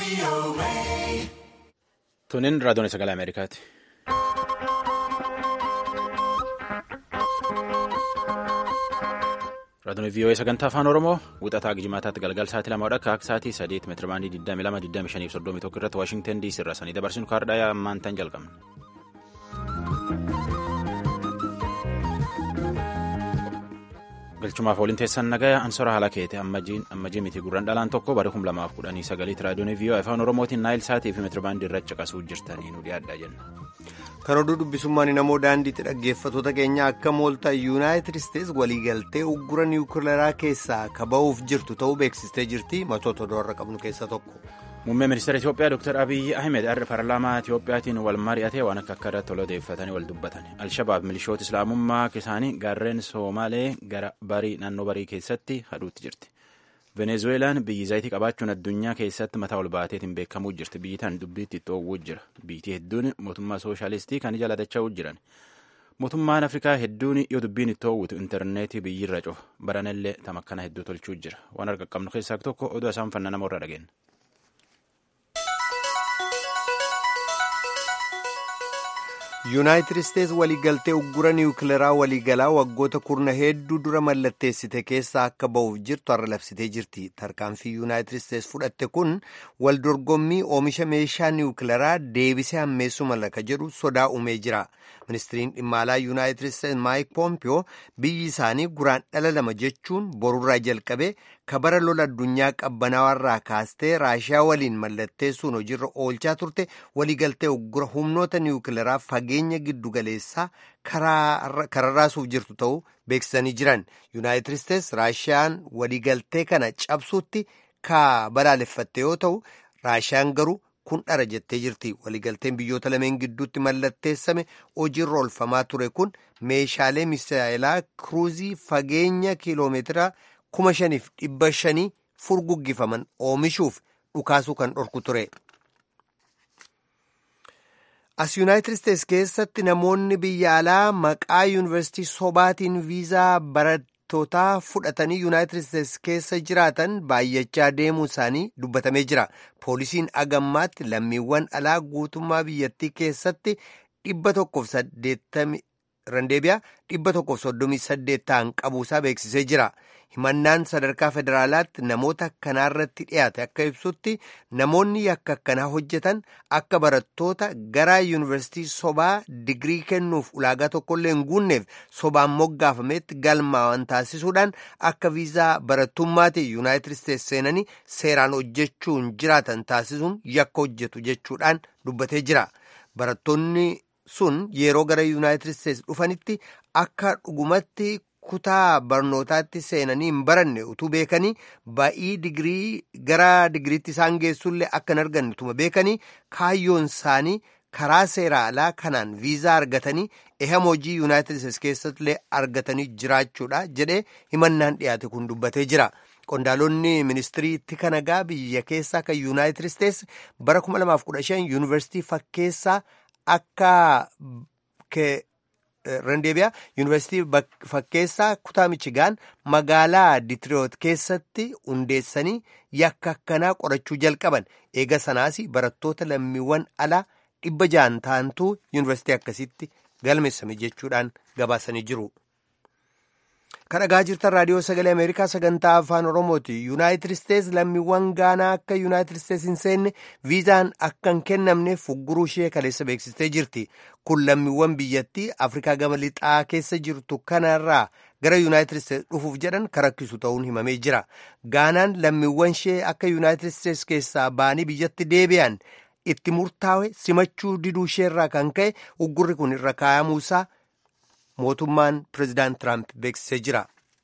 Tunin raadiyoon sagalee Ameerikaati. Raadiyoon VOA sagantaa afaan Oromoo wixataa Gijimaataatti galgal sa'aatii lama akka akka sa'aatii sadeet meetira baandii 22 25 31 irratti Waashingtan DC irraa sanii dabarsinu kaardhaa ammaan tan jalqabna. galchumaaf waliin teessan nagaya ansora haala keete ammajii miti gurraan dhalaan tokko bara 2019 raadiyoon viiyoo afaan oromootiin naayil saatii fi meetirabaandii irra caqasuu jirtanii nu dhiyaadhaa jenna. kan oduu dubbisummaan namoo daandiitti dhaggeeffatoota keenya akka mooltaa yuunaayitid isteets waliigaltee uggura niwukileeraa keessaa kaba'uuf jirtu ta'uu beeksistee jirti matoota odoorra qabnu keessa tokko. Muummee ministeera Itoophiyaa Dr. Abiyyi Ahmed har'a paarlaamaa Itoophiyaatiin wal mari'atee waan akka akka irratti odeeffatanii wal dubbatan. Alshabaab milishoota islaamummaa isaanii gaarreen Somaalee gara barii naannoo barii keessatti hadhuutti jirti. Venezuelaan biyyi zayitii qabaachuun addunyaa keessatti mataa ol baateetiin beekamuu jirti. Biyyi tan dubbiitti dhoowwuu jira. Biyyi hedduun mootummaa sooshaalistii kan jaalatachaa jiran. Mootummaan Afrikaa hedduun yoo dubbiin itti dhoowwitu intarneetii biyyirra cufa. Baranallee tamakkana hedduu tolchuu jira. Waan arga qabnu keessaa tokko oduu isaan fanna namoota dhageenya. yuunaayitid isteets waliigaltee uggura niwukileeraa waliigalaa waggoota kurna hedduu dura mallatteessite keessaa akka ba'uuf jirtu har'a labsitee jirti tarkaanfii yuunaayitid isteets fudhatte kun waldorgommii oomisha meeshaa niwukileeraa deebisee hammeessuu mala ka jedhu sodaa uumee jira ministiriin dhimma alaa yuunaayitid isteets maayik poompiyoo biyyi isaanii guraan dhala lama jechuun borurraa jalqabee kabara lola addunyaa qabbanaawarraa kaastee raashiyaa waliin mallatteessuun hojiirra oolchaa turte waliigaltee uggura humnoota niwukileeraa fageenya giddugaleessaa kararraasuuf jirtu ta'uu beeksisanii jiran yuunaayitid isteets raashiyaan waliigaltee kana cabsuutti ka balaaleffatte yoo ta'u raashiyaan garuu kun dhara jettee jirti waliigalteen biyyoota lameen gidduutti mallatteessame hojiirra oolfamaa ture kun meeshaalee misaayilaa kiruuzii fageenya kiiloomeetira kuma shaniif dhibba shanii furguggifaman oomishuuf dhukaasuu kan dhorku ture. as yuunaayitid isteets keessatti namoonni biyya alaa maqaa yuunivarsiitii sobaatiin viizaa barattootaa fudhatanii yuunaayitid isteets keessa jiraatan baay'achaa deemuu isaanii dubbatamee jira poolisiin agammaatti lammiiwwan alaa guutummaa biyyattii keessatti dhibba tokkoof saddeettami randeebiyaa dhibba tokkoof soddomii saddeet ta'an qabuusaa beeksisee jira himannaan sadarkaa federaalaatti namoota akkanaarratti dhiyaate akka ibsutti namoonni yakka akkanaa hojjetan akka barattoota gara yuunivarsiitii sobaa digirii kennuuf ulaagaa tokkollee hin guunneef sobaan moggaafametti galmaa'an taasisuudhaan akka viizaa barattummaati yuunaayitid isteets seenanii seeraan hojjechuun jiraatan taasisuun yakka hojjetu jechuudhaan dubbatee jira barattoonni sun yeroo gara yuunaayitid isteets dhufanitti akka dhugumatti kutaa barnootaatti seenanii hin baranne utuu beekanii ba'ii digirii gara digiriitti isaan geessullee akka hin arganne utuma beekanii kaayyoon isaanii karaa seera alaa kanaan viizaa argatanii ehama hojii yuunaayitid isteets keessattillee argatanii jiraachuudha jedhee himannaan dhiyaate kun dubbatee jira. qondaalonni ministirii tika nagaa biyya keessaa kan yuunaayitid isteets bara 2015 yuunivarsiitii fakkeessaa akka randeebiyaa yuunivarsiitii fakkeessaa kutaa michigaan magaalaa diitiroot keessatti hundeessanii yakka akkanaa qorachuu jalqaban eega sanaas barattoota lammiiwwan alaa dhibba ja'an ta'antu yuunivarsiitii akkasitti galmeessame jechuudhaan gabaasanii jiru. kan dhagaa jirtan raadiyoo sagalee ameerikaa sagantaa afaan oromooti yuunaayitid isteets lammiiwwan gaanaa akka yuunaayitid isteets hin seenne viizaan akka hin kennamneef ugguruu ishee kaleessa beeksistee jirti kun lammiiwwan biyyattii afrikaa gama lixaa keessa jirtu kanarraa gara yuunaayitid isteets dhufuuf jedhan kan rakkisu ta'uun himamee jira gaanaan lammiiwwan ishee akka yuunaayitid isteets keessaa ba'anii biyyatti deebi'an itti murtaa'e simachuu diduu isheerraa kan ka'e uggurri kun irra kaa'amuusaa mootummaan pireezidaant tiraamp beeksisee jira.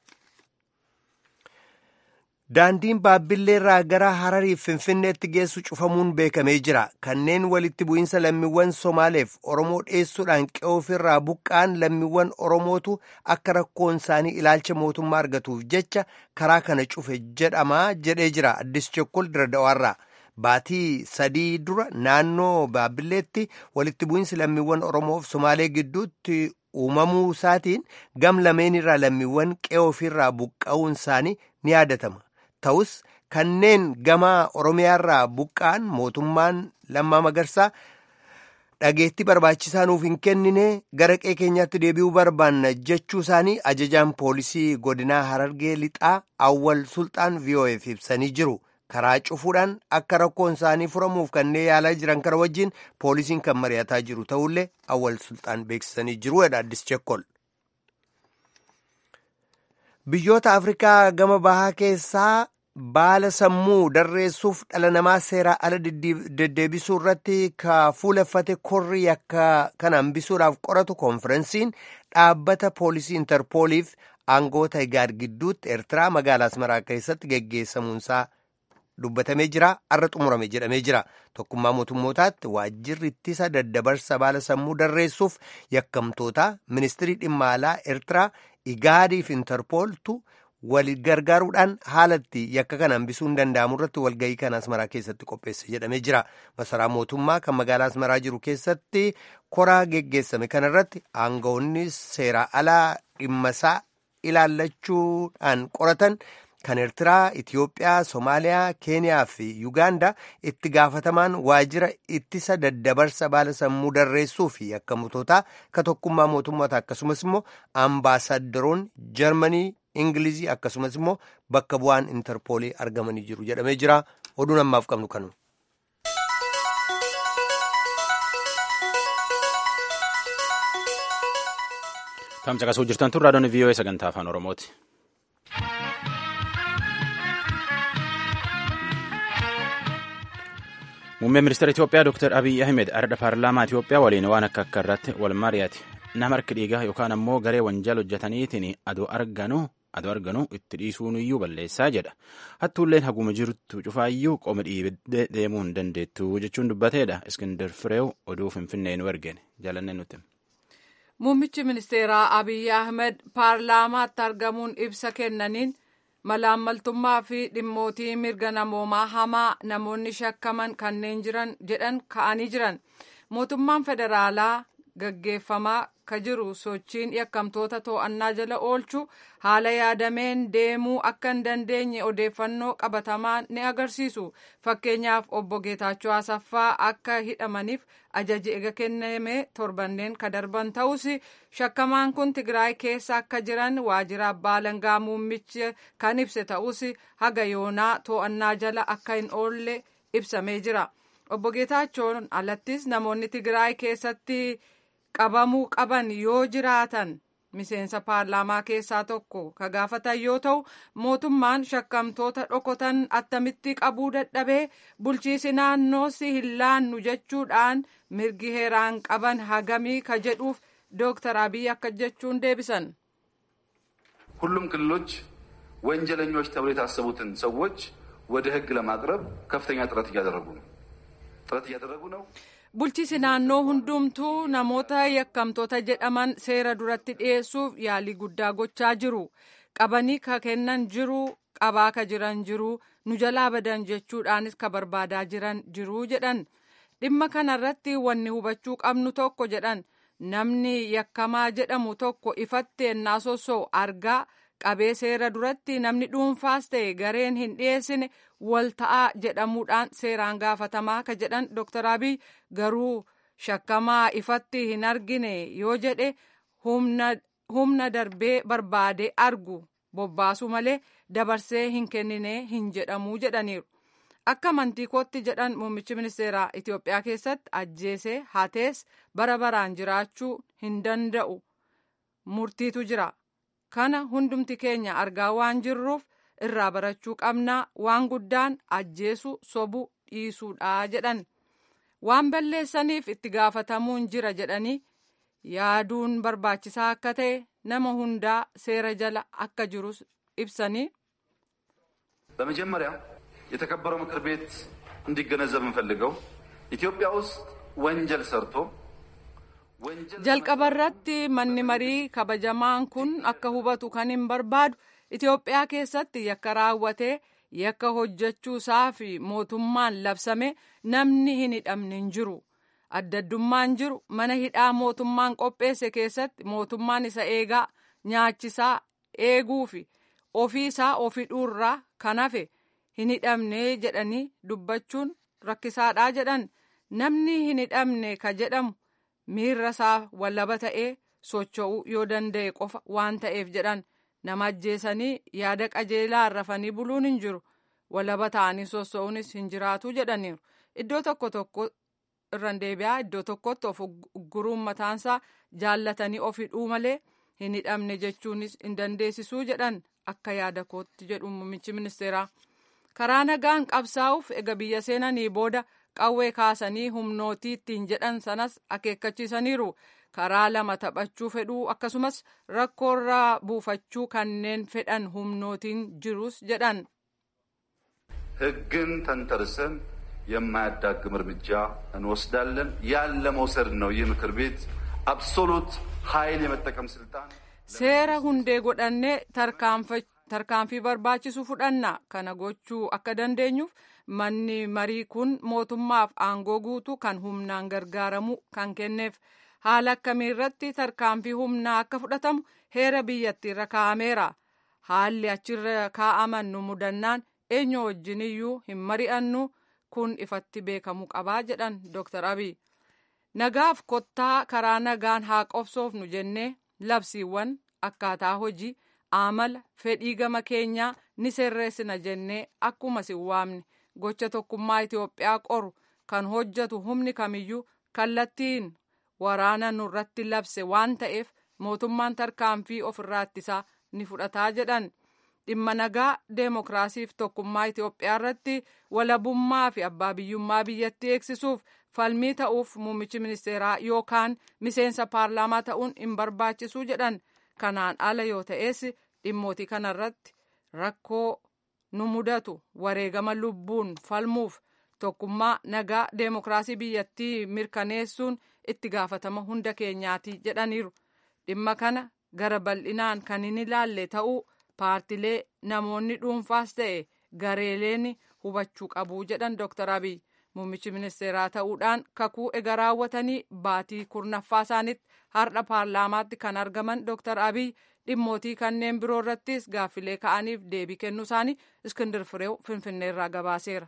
daandiin baabilleerraa gara harariif finfinneetti geessu cufamuun beekamee jira kanneen walitti bu'iinsa lammiiwwan somaaleef oromoo dheessuudhaan qe'oofirraa buqqaan lammiiwwan oromootu akka rakkoon isaanii ilaalcha mootummaa argatuuf jecha karaa kana cufe jedhamaa jedhee jira addis chokkol diradawaarraa baatii sadii dura naannoo baabilleetti walitti bu'iinsi lammiiwwan oromoof somaalee gidduutti uumamuu isaatiin gam lameen irraa lammiiwwan qe'oofirraa buqqa'uun isaanii ni yaadatama ta'us kanneen gama oromiyaarraa buqqa'an mootummaan lammaa magarsaa dhageettii barbaachisaa nuuf hin kennine gara qe'ee keenyaatti deebi'uu barbaanna jechuu isaanii ajajaan poolisii godinaa harargee lixaa awwal sulxaan vo'eef ibsanii jiru karaa cufuudhaan akka rakkoon isaanii furamuuf kanneen yaalaa jiran kana wajjin poolisiin kan mari'ataa jiru ta'ullee awwal sulxaan beeksisanii jiru jedha addis chekkol. biyyoota afrikaa gama bahaa keessaa baala sammuu darreessuuf dhala namaa seeraa ala deddeebisuu irratti ka fuuleffate korri yakka kana hambisuudhaaf qoratu koonfirensiin dhaabbata poolisii intarpooliif aangoota igaad gidduutti eertiraa magaalaa asmaraa keessatti geggeessamuunsaa dubbatamee jira arra xumurame jedhamee jira tokkummaa mootummootaatti waajjirri ittisa daddabarsa baala sammuu darreessuuf yakkamtoota ministirii dhimma alaa eertiraa igaadiif intarpooltu wal gargaaruudhaan haalatti yakka kana hambisuu hin danda'amu irratti walga'ii kan asmaraa keessatti qopheesse jedhamee jira masaraa mootummaa kan magaalaa asmaraa jiru keessatti koraa geggeessame kanarratti aangawoonni seeraa alaa dhimmasaa ilaallachuudhaan qoratan kan eertiraa itiyoophiyaa soomaaliyaa keeniyaa fi yugaandaa itti gaafatamaan waajjira ittisa daddabarsa baala sammuu darreessuu fi yakkamtootaa ka tokkummaa mootummoota akkasumas immoo ambaasaaddoroon jarmanii ingilizii akkasumas immoo bakka bu'aan intarpoolii argamanii jiru jedhamee jira oduun ammaaf qabnu kanu. Tamcaqasuu jirtan tun raadiyoon VOA sagantaa afaan Oromooti. Muummeen ministeera Itoophiyaa Dr. Abiy Ahmed ardha paarlaamaa Itoophiyaa waliin waan akka akka irratti wal mari'ate. Nama harki dhiigaa yookaan ammoo garee wanjaal hojjetaniitiin adoo arganu adoo arganu itti dhiisuun iyyuu balleessaa jedha. Hattuulleen haguma jirtu cufaayyuu qoma dhiibdee deemuu hin dandeettu jechuun dubbateedha. Iskindar Fireew oduu Finfinnee nu ergeen jaalannee nuti. Muummichi ministeeraa Abiy Ahmed paarlaamaatti argamuun ibsa kennaniin malaammaltummaa fi dhimmootii mirga namoomaa hamaa namoonni shakkaman kanneen jiran jedhan ka'anii jiran mootummaan federaalaa gaggeeffamaa ka jiru sochiin yakkamtoota to'annaa jala oolchuu haala yaadameen deemuu akka hin dandeenye odeeffannoo qabatamaa ni agarsiisu fakkeenyaaf obbo Geetaachoo Asaffaa akka hidhamaniif ajaji ega kenname torbanneen ka darban ta'us shakkamaan kun Tigraay keessa akka jiran waajjira abbaa alangaa muummichi kan ibse ta'us haga yoonaa to'annaa jala akka hin oolle ibsamee jira obbo Geetaachoon alattis namoonni Tigraay keessatti qabamuu qaban yoo jiraatan miseensa paarlaamaa keessaa tokko ka gaafatan yoo ta'u mootummaan shakkamtoota dhokotan attamitti qabuu dadhabee bulchiisi naannoos hin laannu jechuudhaan mirgi heeraan qaban hagamii ka jedhuuf dooktar abiy akka jechuun deebisan. ሁሉም ክልሎች ወንጀለኞች ተብሎ የታሰቡትን ሰዎች ወደ ሕግ ለማቅረብ ከፍተኛ ጥረት እያደረጉ ነው ጥረት እያደረጉ ነው። bulchiisi naannoo hundumtuu namoota yakkamtoota jedhaman seera duratti dhiyeessuuf yaalii guddaa gochaa jiru qabanii ka kennan jiru qabaa ka jiran jiru nu jalaa badan jechuudhaanis ka barbaadaa jiran jiru jedhan dhimma kanarratti wanni hubachuu qabnu tokko jedhan namni yakkamaa jedhamu tokko ifatti ennaa sossoo argaa qabee seera duratti namni dhuunfaas ta'e gareen hin dhiyeessine wal ta'aa jedhamuudhaan seeraan gaafatamaa ka jedhan Dr. Abiy garuu shakkamaa ifatti hin argine yoo jedhe humna darbee barbaade argu bobbaasu malee dabarsee hin kennine hin jedhamuu jedhaniiru. Akka amantii kootti jedhan muummichi ministeeraa Itoophiyaa keessatti ajjeesee hatees bara baraan jiraachuu hin danda'u murtiitu jira. Kana hundumti keenya argaa waan jirruuf irraa barachuu qabnaa waan guddaan ajjeesu sobuu dhiisuudha jedhan. Waan balleessaniif itti gaafatamuun jira jedhanii yaaduun barbaachisaa akka ta'e nama hundaa seera jala akka jirus ibsanii. በመጀመሪያ የተከበረው ምክር ቤት እንዲገነዘብ እንፈልገው ኢትዮጵያ ውስጥ ወንጀል ሰርቶ jalqaba irratti manni marii kabajamaan kun akka hubatu kan hin barbaadu Itoophiyaa keessatti yakka raawwatee yakka hojjechuusaa fi mootummaan labsame namni hin hidhamne hin jiru. Addaddummaan jiru mana hidhaa mootummaan qopheesse keessatti mootummaan isa eegaa nyaachisaa eeguu fi ofii isaa ofii dhuurraa kan hafe hin hidhamne jedhanii dubbachuun rakkisaadhaa jedhan namni hin hidhamne ka jedhamu miirra isaa wallaba ta'ee socho'uu yoo danda'e qofa waan ta'eef jedhan nama ajjeesanii yaada qajeelaa rafanii buluun hin jiru wallaba ta'anii soso'uunis hin jiraatu jedhaniiru iddoo tokko tokko irraan deebi'aa iddoo tokkotti of ugguruun mataansaa jaallatanii of hidhuu malee hin hidhamne jechuunis hin dandeessisuu jedhan akka yaada kootti jedhu muummichi ministeeraa karaa nagaan qabsaa'uuf ega biyya seenanii booda qawwee kaasanii humnootii ittiin jedhan sanas akeekkachiisaniiru karaa lama taphachuu fedhuu akkasumas rakkoorraa buufachuu kanneen fedhan humnootiin jirus jedhan. ሕግን ተንተርሰን የማያዳግም እርምጃ እንወስዳለን። ያን ለመውሰድ ነው ይህ ምክር ቤት አብሶሉት ኃይል የመጠቀም ስልጣን seera hundee godhannee tarkaanfii barbaachisu fudhanna kana gochuu akka dandeenyuuf manni marii kun mootummaaf aangoo guutuu kan humnaan gargaaramu kan kenneef haala akkamiirratti tarkaanfii humnaa akka fudhatamu heera biyyattiirra kaa'ameera haalli achirra kaa'aman nu mudannaan eenyu wajjiniyyuu hin mari'annu kun ifatti beekamuu qabaa jedhan dooktar abiy nagaaf kottaa karaa nagaan haa qobsoofnu jennee labsiiwwan akkaataa hojii amala fedhii gama keenyaa ni sirreessina jennee akkuma sin waamne gocha tokkummaa Itoophiyaa qoru kan hojjetu humni kamiyyuu kallattiin waraana nurratti labse waan ta'eef mootummaan tarkaanfii ofirraa ittisaa ni fudhataa jedhan dhimma nagaa deemokiraasiif tokkummaa Itoophiyaa irratti walabummaa fi abbaa biyyummaa biyyattii eegsisuuf falmii ta'uuf muummichi ministeeraa yookaan miseensa paarlaamaa ta'uun hin barbaachisu jedhan kanaan ala yoo ta'es dhimmootii kanarratti rakkoo nu mudatu wareegama lubbuun falmuuf tokkummaa nagaa deemokiraasii biyyattii mirkaneessuun itti gaafatama hunda keenyaati jedhaniiru dhimma kana gara bal'inaan kan hin ilaalle ta'uu paartilee namoonni dhuunfaas ta'e gareeleen hubachuu qabu jedhan dooktar abiy muummichi ministeeraa ta'uudhaan kakuu ega raawwatanii baatii kurnaffaa isaanitti har'a paarlaamaatti kan argaman dooktar abiy dhimmootii kanneen biroo irrattis gaaffilee ka'aniif deebii kennuu isaanii iskindir fireew finfinneerraa gabaaseera.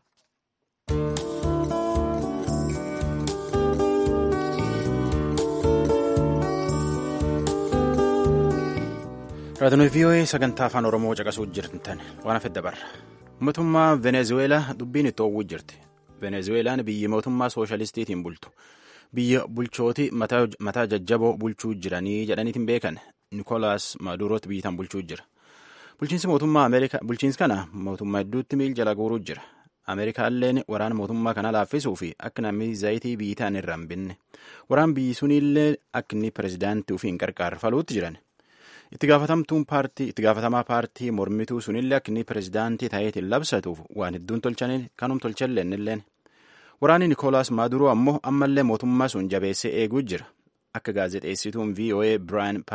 raadiyoo vii'oo'ee sagantaa afaan oromoo caqasuu jirtan waan hafe dabarra mootummaa venezuweelaa dubbiin itti oowwuu jirti venezuweelaan biyyi mootummaa sooshalistiitiin bultu biyya bulchooti mataa jajjaboo bulchuu jiranii jedhaniitiin beekan nikolaas maadurooti biyyitaan bulchuu jira bulchiinsi mootummaa ameerikaa bulchiinsi kana mootummaa hedduutti miil jala guuruu jira ameerikaalleen waraana mootummaa kana laaffisuu fi akka namni zayitii biyyitaan irraa hin binne waraan biyyi suniillee akka inni pirezidaantii ofii hin qarqaarfaluutti jiran itti gaafatamtuun paartii itti gaafatamaa paartii mormituu sunillee akka inni pirezidaantii ta'eetiin labsatuuf waan hedduun tolchaniin kanum tolchalleen illeen waraanni nikoolaas maaduroo ammoo ammallee mootummaa sun jabeessee eeguu jira akka gaazexeessituun voa biraayan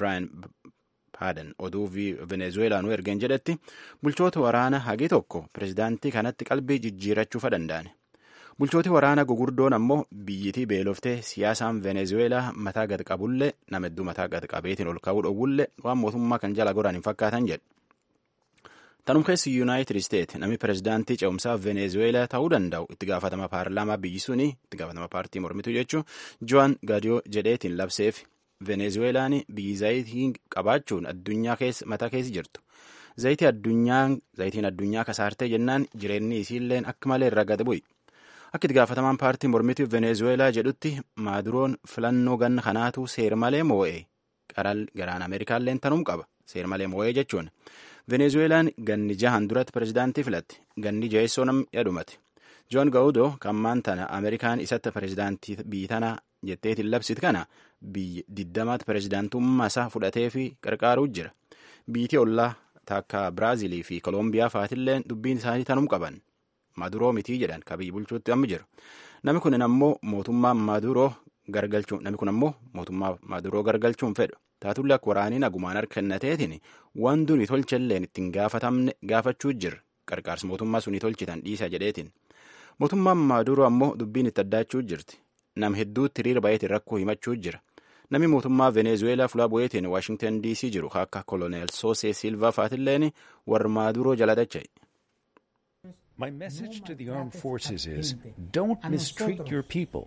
paaden oduu venezueelaa nu ergeen jedhetti bulchoota waraana hagi tokko pirezidaantii kanatti qalbii jijjiirachuufa danda'an bulchooti waraana gugurdoon ammoo biyyitii beeloftee siyaasaan venezueelaa mataa gad qabullee nama hedduu mataa gad qabeetiin ol ka'uu dhowwullee waan mootummaa kan jala godhan hin fakkaatan jedhe tanum keessi yuunaayitid isteet namni pirezidaantii ce'umsaa venezueelaa ta'uu danda'u itti gaafatama paarlaamaa biyyi sunii itti gaafatama paartii mormituu jechuun joan gadiyoo jedheetiin labseef venezueelaan biyyi zayitii qabaachuun addunyaa keessa mataa keessa jirtu zayitii addunyaan zayitiin addunyaa kasaartee jennaan jireenyi isiilleen akka malee irra gad bu'i akka itti gaafatamaan paartii mormituu venezueelaa jedhutti maaduroon filannoo ganna kanaatu seer malee moo'ee qaral garaan ameerikaalleen tanum qaba seer malee moo'ee jechuun venezueelaan ganni jahan duratti pirezidaantii filatti ganni jaheessoo nam yadumate joon ga'uudoo kammaan tana ameerikaan isatti pirezidaantii biyyi tana jetteetiin labsit kana biyyi diddamaatti pirezidaantummaa isaa fudhatee fi qarqaaruu jira biyyiti ollaa takka biraazilii fi koolombiyaa faatilleen dubbiin isaanii tanum qaban maduroo mitii jedhan ka biyyi bulchuutti amma jiru namni kun ammoo mootummaa maduroo gargalchuun namni kun ammoo mootummaa maduroo gargalchuun fedhu taatullee akka waraanii nagumaan harka kennateetiin waan duni tolchalleen ittiin gaafatamne gaafachuu jirra qarqaarsi mootummaa sunii tolchitan dhiisa jedheetiin mootummaan maduroo ammoo dubbiin itti addaachuu jirti nam hedduutti hiriira baay'eetiin rakkoo himachuu jira namni mootummaa venezueelaa fulaa bu'eetiin waashingtan dc jiru akka koloneel soosee silvaa faatilleen warra maaduroo jala dacha'e. My message to the armed forces is don't mistreat your people.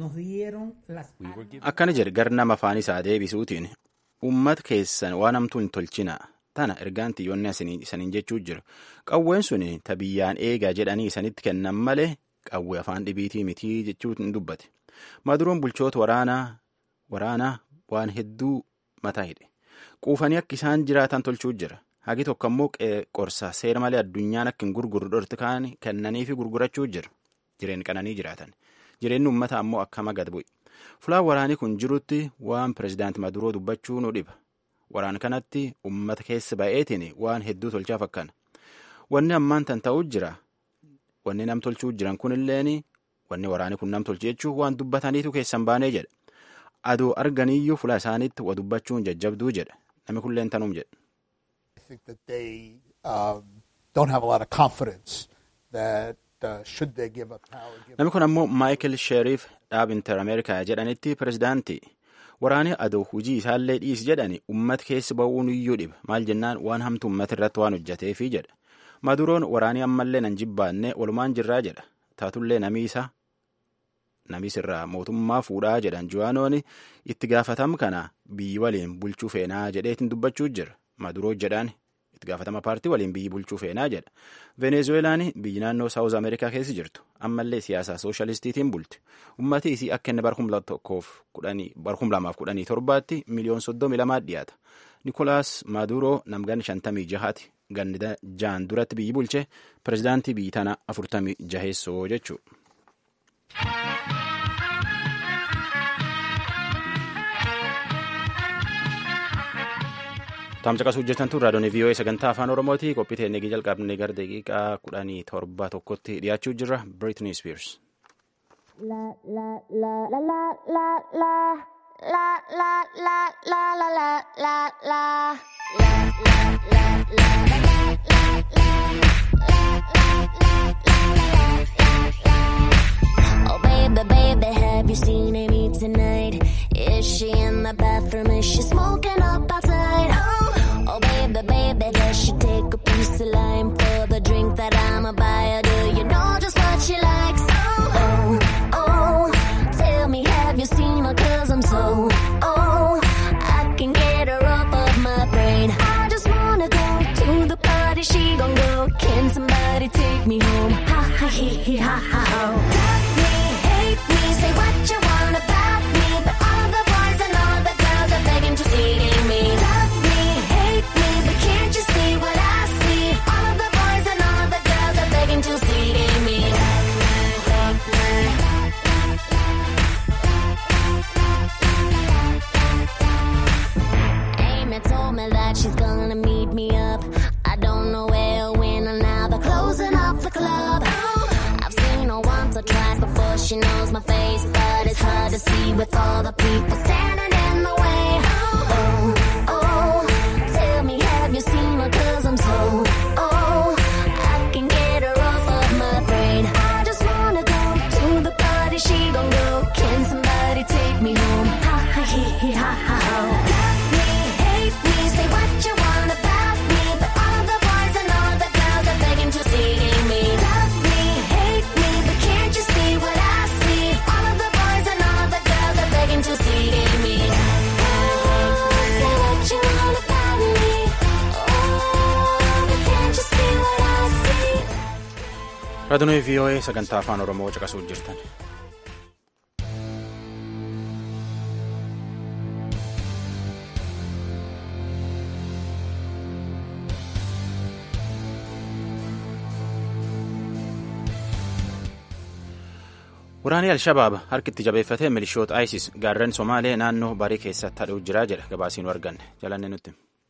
Akkana jedhe gar nama afaan isaa deebisuutiin uummata keessan waan hamtuu hin tolchinaa tana ergaan xiyyoonni isaniin jechuu jiru qawween sun ta biyyaan eegaa jedhanii isanitti kennan malee qawwee afaan dhibiitii mitii jechuu hin dubbate maduroon bulchoota waraanaa waraanaa waan hedduu mataa hidhe quufanii akka isaan jiraatan tolchuu jira hagi tokko ammoo qorsa seera malee addunyaan akka hin gurgurru dhorti kaan kennanii fi gurgurachuu jira jireen qananii jiraatan jireenyi ummata ammoo akkama gad bu'e fulaan waraanii kun jirutti waan pirezidaanti maduroo dubbachuu nu dhiba waraan kanatti ummata keessa ba'eetiin waan hedduu tolchaa fakkaana wanni ammaan tan ta'uu jira wanni nam tolchuu jiran kunilleen wanni waraanii kun nam tolche jechuun waan dubbataniitu keessan baanee jedha adoo arganiyyuu fula isaaniitti wa dubbachuun jajjabduu jedha namni kulleen tanuum jedha. Namni kun ammoo Maayikel Sheeriif dhaab Inter Ameerikaa jedhanitti pirezidaantii waraanee adoo hujii isaallee dhiisi jedhani ummata keessa ba'uun iyyuu dhiba maal jennaan waan hamtu ummata irratti waan hojjateefi jedha maduroon waraanii ammallee nan jibbaanne walumaan jirraa jedha taatullee namiisa namis irraa mootummaa fuudhaa jedhan juwaanoon itti gaafatam kana biyyi waliin bulchuu feenaa jedheetiin dubbachuu jira maduroo jedhaan itti gaafatama paartii waliin biyyi bulchuu feenaa jedha venezuelaan biyyi naannoo saawuz ameerikaa keessa jirtu ammallee siyaasaa sooshalistiitiin bulti ummati isii akka inni barkum lamaaf kudhanii torbaatti miliyoon soddomi lamaa dhiyaata nikolaas maaduroo namgan shantamii jahaati ganni jaan duratti biyyi bulche pirezidaantii biyyi tana afurtamii jaheessoo jechuu Taamsa hojjetan tun raadiyoon VOA sagantaa afaan Oromooti. Qophii teennee jalqabnee gara daqiiqaa kudhanii torba tokkotti dhiyaachuu jirra. Britney Spears. Oh baby, baby, have you seen Amy tonight? Is she in the bathroom? Is she smoking up outside? Oh, oh baby, baby, does she take a piece of lime for the drink that I'ma buy her? Do you know just what she likes? Oh, oh, oh, tell me, have you seen her? Cause I'm so, oh, I can get her off of my brain. I just wanna go to the party, she gon' go. Can somebody take me home? Ha ha he he ha ha oh. Love me, hate me, say what you want about me, but all the boys and all the girls are begging to see me. Love me, hate me, but can't you see what I see? All of the boys and all the girls are begging to see me. Amy told me that she's gonna meet me up. I don't know where, when, or now they're closing up the club. I've seen her once or twice before she knows my face, but it's hard to see with all the people standing in the way. Oh, oh, tell me, have you seen her? Cause I'm so, oh, I can get her off of my brain. I just wanna go to the party, she gon' go. Can somebody take me home? Ha ha he he ha ha oh. Love me, hate me, say what you want about me, but all the boys and all the girls are begging to see me. Love me, hate me, but can't you see what I see? All of the boys and all the girls are begging to see me. Oh, say what you want about me. Oh, but can't you see what I see? Raadiyoon VOA sagantaa afaan Oromoo caqasuu jirtan. Waraanni Alshabaab harkitti jabeeffatee milishoota ISIS gaarreen Somaalee naannoo barii keessatti hadhuu jira jedha gabaasiin arganne jalanne nutti.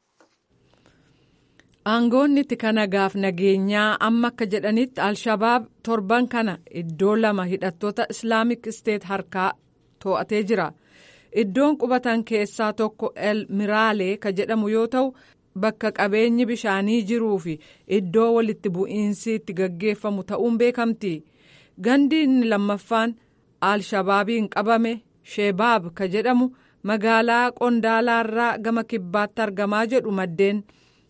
Aangoonni itti kana gaaf nageenyaa amma akka jedhanitti Alshabaab torban kana iddoo lama hidhattoota Islaamik Isteet harkaa to'atee jira. Iddoon qubatan keessaa tokko El Miraalee ka jedhamu yoo ta'u bakka qabeenyi bishaanii jiruu fi iddoo walitti bu'iinsi itti gaggeeffamu ta'uun beekamti. Gandi inni lammaffaan Alshabaabiin qabame Shebaab ka jedhamu magaalaa Qondaalaarraa gama kibbaatti argamaa jedhu maddeen.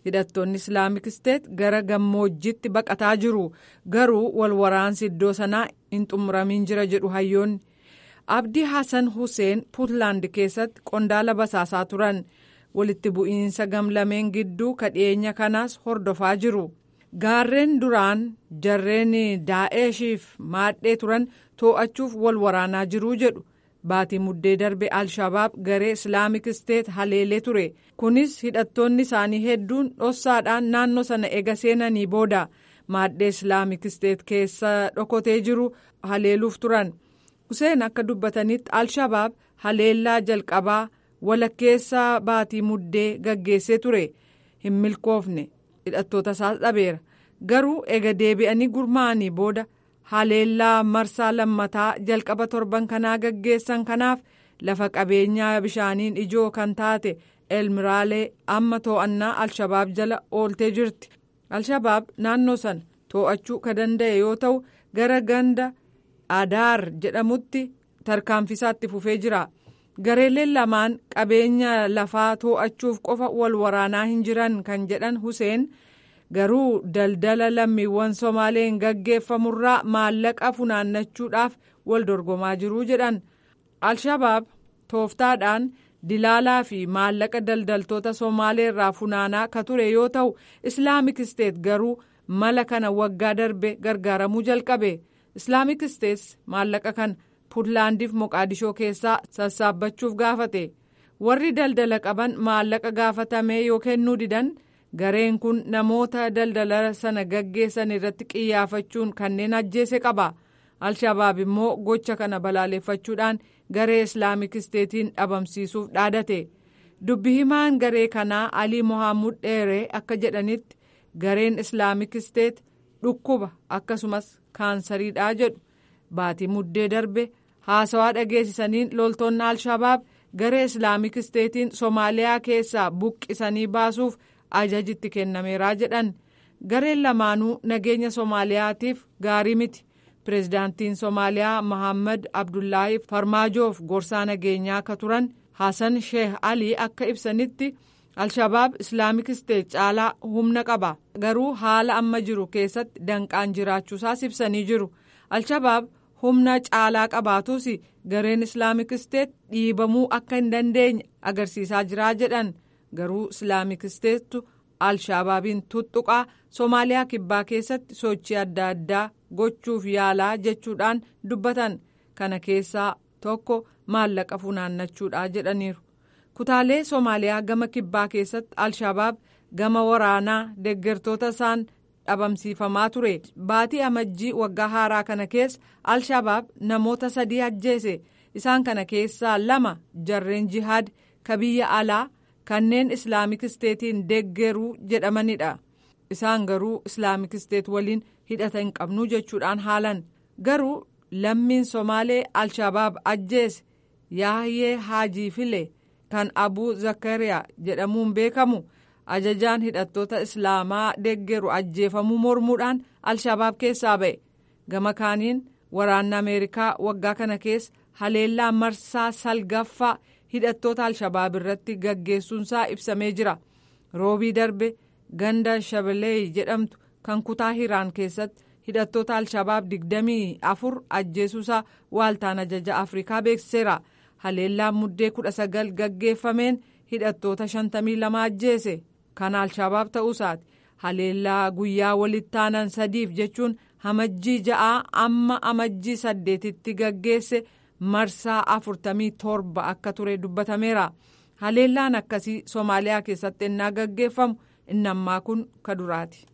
hidhattoonni islaamik isteet gara gammoojjitti baqataa jiru garuu wal waraansi iddoo sanaa hin xumuramiin jira jedhu hayyoonni abdii hasan huseen puutlaand keessatti qondaala basaasaa turan walitti bu'iinsa gamlameen gidduu kadhiyeenya kanaas hordofaa jiru gaarreen duraan jarreen daa'eshiif maadhee turan too'achuuf wal waraanaa jiruu jedhu baatii muddee darbe alshabaab garee islaamik isteet haleelee ture kunis hidhattoonni isaanii hedduun dhossaadhaan naannoo sana ega seenanii booda maadhee islaamik isteet keessa dhokotee jiru haleeluuf turan huseen akka dubbatanitti alshabaab haleellaa jalqabaa walakkeessa baatii muddee gaggeessee ture hin milkoofne hidhattoota isaas dhabeera garuu ega deebi'anii gurmaa'anii booda haleellaa marsaa lammataa jalqaba torban kanaa gaggeessan kanaaf lafa qabeenyaa bishaaniin ijoo kan taate elmiraalee amma too'annaa alshabaab jala ooltee jirti alshabaab naannoo sana too'achuu ka danda'e yoo ta'u gara ganda adaar jedhamutti tarkaanfisaatti fufee jira gareeleen lamaan qabeenya lafaa too'achuuf qofa wal waraanaa hin jiran kan jedhan huseen garuu daldala lammiiwwan somaaleen gaggeeffamurraa maallaqa funaannachuudhaaf wal dorgomaa jiruu jedhan alshabaab tooftaadhaan dilaalaa fi maallaqa daldaltoota somaaleerraa funaanaa ka ture yoo ta'u islaamik isteet garuu mala kana waggaa darbe gargaaramuu jalqabe islaamik isteet maallaqa kana puutlaandiif moqaadishoo keessaa sassaabbachuuf gaafate warri daldala qaban maallaqa gaafatamee yoo kennuu didan gareen kun namoota daldala sana gaggeessan irratti qiyyaafachuun kanneen ajjeese qaba alshabaab immoo gocha kana balaaleffachuudhaan garee islaamik isteetiin dhabamsiisuuf dhaadate dubbi himaan garee kanaa alii mohaamud dheeree akka jedhanitti gareen islaamik isteet dhukkuba akkasumas kaansariidhaa jedhu baatii muddee darbe haasawaa dhageessisaniin loltoonni alshabaab garee islaamik isteetiin soomaaliyaa keessaa buqqisanii baasuuf ajajitti kennameeraa jedhan gareen lamaanuu nageenya soomaaliyaatiif gaarii miti pireezidaantiin soomaaliyaa mohaammed abdullaahi farmaajoof gorsaa nageenyaa akka turan hasan sheeh alii akka ibsanitti alshabaab islaamik isteet caalaa humna qaba garuu haala amma jiru keessatti danqaan jiraachuusaas ibsanii jiru alshabaab humna caalaa qabaatus gareen islaamik isteet dhiibamuu akka hin dandeenye agarsiisaa jiraa jedhan garuu islaamik isteettu alshabaabiin tuttuqaa soomaaliyaa kibbaa keessatti sochii adda addaa gochuuf yaalaa jechuudhaan dubbatan kana keessaa tokko maallaqa funaannachuudha jedhaniiru kutaalee soomaaliyaa gama kibbaa keessatti alshabaab gama waraanaa deeggartoota isaan dhabamsiifamaa ture baatii amajjii waggaa haaraa kana keessa alshabaab namoota sadii ajjeese isaan kana keessaa lama jarreen jihaad ka biyya alaa kanneen islaamik isteetiin deeggaruu jedhamanidha isaan garuu islaamik isteet waliin hidhata hin qabnu jechuudhaan haalan garuu lammiin somaalee alshabaab ajjeese yaahiyee haajii file kan abuu zakariyaa jedhamuun beekamu ajajaan hidhattoota islaamaa deeggaru ajjeefamuu mormuudhaan alshabaab keessaa ba'e gama kaaniin waraanni ameerikaa waggaa kana keessa haleellaa marsaa salgaffaa hidhattoota alshabaab irratti gaggeessuunsaa ibsamee jira roobii darbe ganda shabelee jedhamtu kan kutaa hiraan keessatti hidhattoota alshabaab digdamii afur ajjeesuusaa waaltaan ajaja afrikaa beeksiseera haleellaan muddee kudha sagal gaggeeffameen hidhattoota shantamii lama ajjeese kan alshabaab ta'uusaati haleellaa guyyaa walittaanan sadiif jechuun amajjii ja'aa amma amajjii saddeetitti gaggeesse marsaa afurtamii torba akka ture dubbatameera haleellaan akkasii soomaaliyaa keessatti ennaa gaggeeffamu inni ammaa kun ka duraati.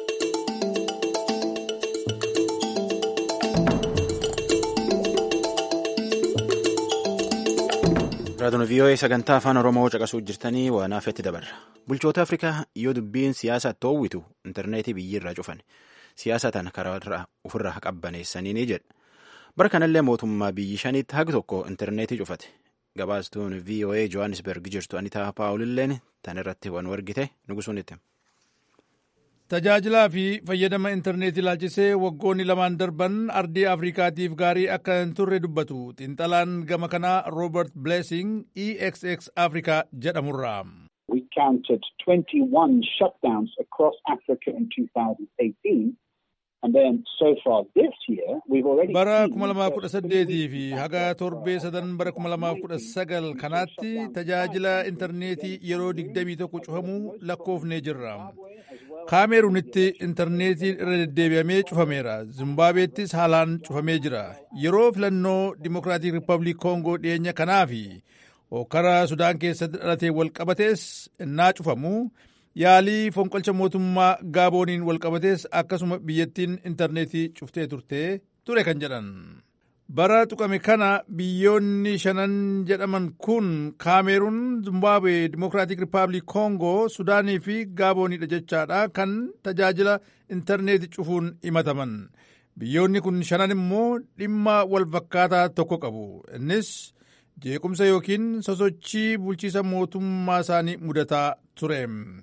raadiyoon vii'oo'ee sagantaa afaan oromoo caqasuu jirtanii waan hafetti dabarra bulchoota afrikaa yoo dubbiin siyaasa toowwitu intarneetii biyyirraa cufan siyaasa tan karaa ofirraa qabbaneessanii ni jedha bara kanallee mootummaa biyyi shaniitti hagi tokko intarneetii cufate gabaastuun voa johannesburg jirtu anitaa paawulilleen tan irratti waan wargite nugusuun itti. tajaajilaa fi fayyadama intarneetii ilaalchisee waggoonni lamaan darban ardii afrikaatiif gaarii akka hin turre dubbatu xiinxalaan gama kanaa roobert blessing exx africa jedhamurra. We counted 21 shutdowns across Africa in 2018. And then so far this year, we've already bara seen kuma lamaaf kudha saddeetii fi haga torbee sadan bara kuma lamaaf kudha sagal kanaatti tajaajila intarneetii yeroo digdamii tokko cufamuu lakkoofnee jirra. kaameruunitti intarneetiin irra deddeebi'amee cufameera zimbaabeettis haalaan cufamee jira yeroo filannoo dimokiraatik riippaabilik koongoo dhiyeenya kanaa fi hokkara sudaan keessatti dhalatee walqabatees innaa cufamu yaalii fonqolcha mootummaa gaabooniin walqabatees akkasuma biyyattiin intarneetii cuftee turtee ture kan jedhan bara tuqame kana biyyoonni shanan jedhaman kun kaameruun zimbaabuwe dimokiraatik riippaabilik koongoo sudaanii fi gaabooniidha jechaadha kan tajaajila intarneetii cufuun himataman biyyoonni kun shanan immoo dhimma walfakkaataa tokko qabu innis jeequmsa yookiin sosochii bulchiisa mootummaa isaanii mudataa ture.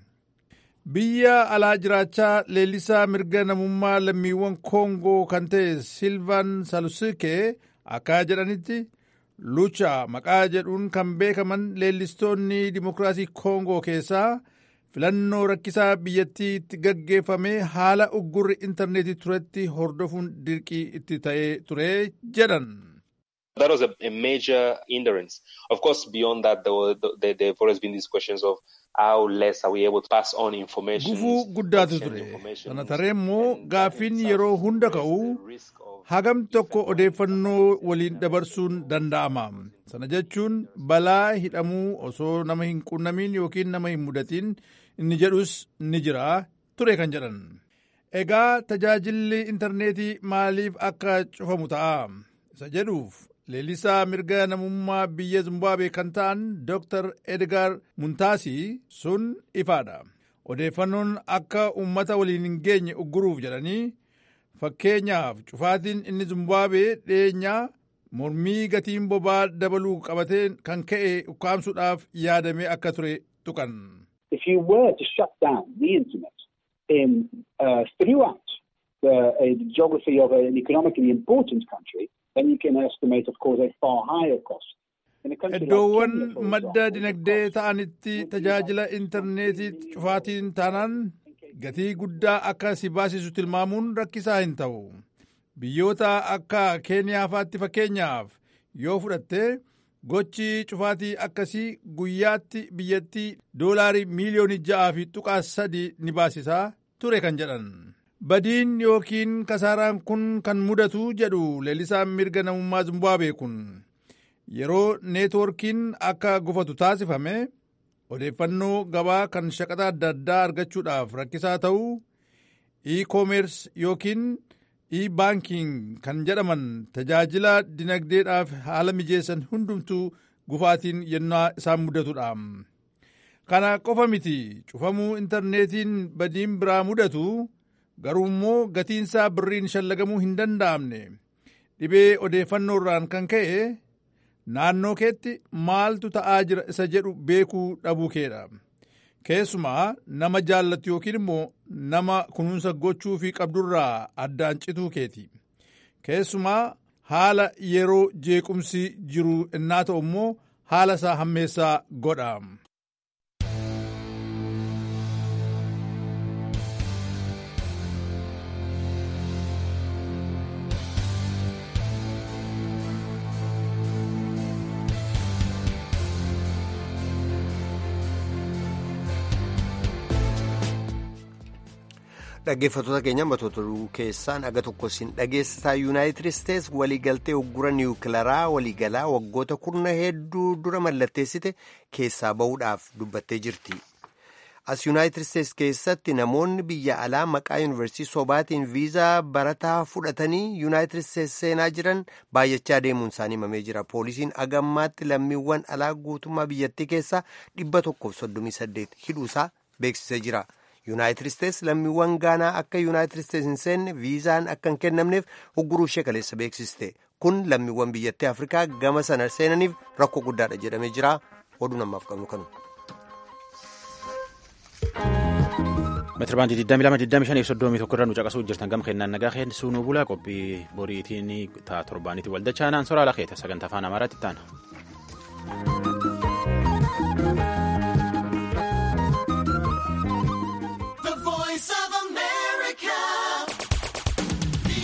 biyya alaa jiraachaa leellisaa mirga namummaa lammiiwwan koongoo kan ta'e silvaan salusike akka jedhanitti lucha maqaa jedhuun kan beekaman leellistoonni dimokiraasii koongoo keessaa filannoo rakkisaa biyyattii itti gaggeeffame haala uggurri intarneetii turetti hordofuun dirqii itti ta'ee ture jedhan. That was a, a major hindrance. Of course, beyond that, there, were, there, there have always been these questions of how less are we able to pass on information. Gufuu guddaatu ture. Sana taree immoo gaaffiin yeroo hunda ka'u hagam tokko odeeffannoo waliin dabarsuun danda'ama. Sana jechuun balaa hidhamuu osoo nama hin qunnamiin yookiin nama hin mudatiin inni jedhus ni jira ture kan jedhan. Egaa tajaajilli intarneetii maaliif akka cufamu ta'a? Isa jedhuuf leellisaa mirga namummaa biyya Zimbaabuwee kan ta'an Dr. Edgar Muntaasii sun ifaadha. Odeeffannoon akka uummata waliin hin geenye ugguruuf jedhanii fakkeenyaaf cufaatiin inni Zimbaabuwee dhiyeenyaa mormii gatiin bobaa dabaluu qabatee kan ka'e ukkaamsuudhaaf yaadamee akka ture tuqan. If you were to shut down the internet in uh, throughout the, uh, the geography of an economically important country, then you can estimate, of course, a far higher cost. Iddoowwan madda dinagdee ta'anitti tajaajila intarneetii cufaatiin taanaan gatii guddaa akka si baasisu tilmaamuun rakkisaa hin ta'u. Biyyoota akka Keeniyaa faatti fakkeenyaaf yoo fudhatte gochi cufaatii akkasii guyyaatti biyyattii doolaarii miiliyoonii ja'aa fi tuqaa sadii ni baasisaa ture kan jedhan. Badiin yookiin kasaaraan kun kan mudatu jedhu leellisaan mirga namummaa Zimbaabuwee kun yeroo neetwoorkiin akka gufatu taasifame odeeffannoo gabaa kan shaqaxa adda addaa argachuudhaaf rakkisaa ta'uu e-commerce yookiin e-banking kan jedhaman tajaajila dinagdeedhaaf haala mijeessan hundumtuu gufaatiin yennaa isaan mudatudha. Kana qofa miti cufamuu intarneetiin badiin biraa mudatu garuu immoo gatiinsaa birriin shallagamuu hin danda'amne dhibee odeeffannoo irraan kan ka'e naannoo keetti maaltu ta'aa jira isa jedhu beekuu dhabuu keedha. Keessumaa nama jaallattu yookiin immoo nama kunuunsa gochuu fi qabdurraa addaan cituu keeti. Keessumaa haala yeroo jeequmsi jiru innaa ta'u immoo haala isaa hammeessaa godha. dhaggeeffattoota keenya matoota keessaan aga tokko siin dhageessisaa yuunaayitid isteets waliigaltee uggura niwukilaraa waliigalaa waggoota kurna hedduu dura mallatteessite keessaa bahuudhaaf dubbattee jirti. as yuunaayitid isteets keessatti namoonni biyya alaa maqaa yuunivarsiitii sobaatiin viizaa barataa fudhatanii yuunaayitid isteets seenaa jiran baay'achaa deemuun isaanii himamee jira poolisiin agammaatti lammiiwwan alaa guutummaa biyyattii keessaa dhibba tokkoof soddomii saddeet hidhuusaa beeksisee jira. yuunaayitid isteets lammiiwwan gaanaa akka yuunaayitid isteets hin seenne viizaan akka hin kennamneef ugguruu ishee kaleessa beeksiste kun lammiiwwan biyyattii afrikaa gama sana seenaniif rakkoo guddaadha jedhamee jira oduu namaaf qabnu kanu. meetira baandii 22,25 irra nu caqasuu jirtan gama kennaan nagaa keen suunuu bulaa qophii boriitiin ta'a torbaanitti waldachaa naan soraa lakeeta sagantaa afaan amaaraatti taana.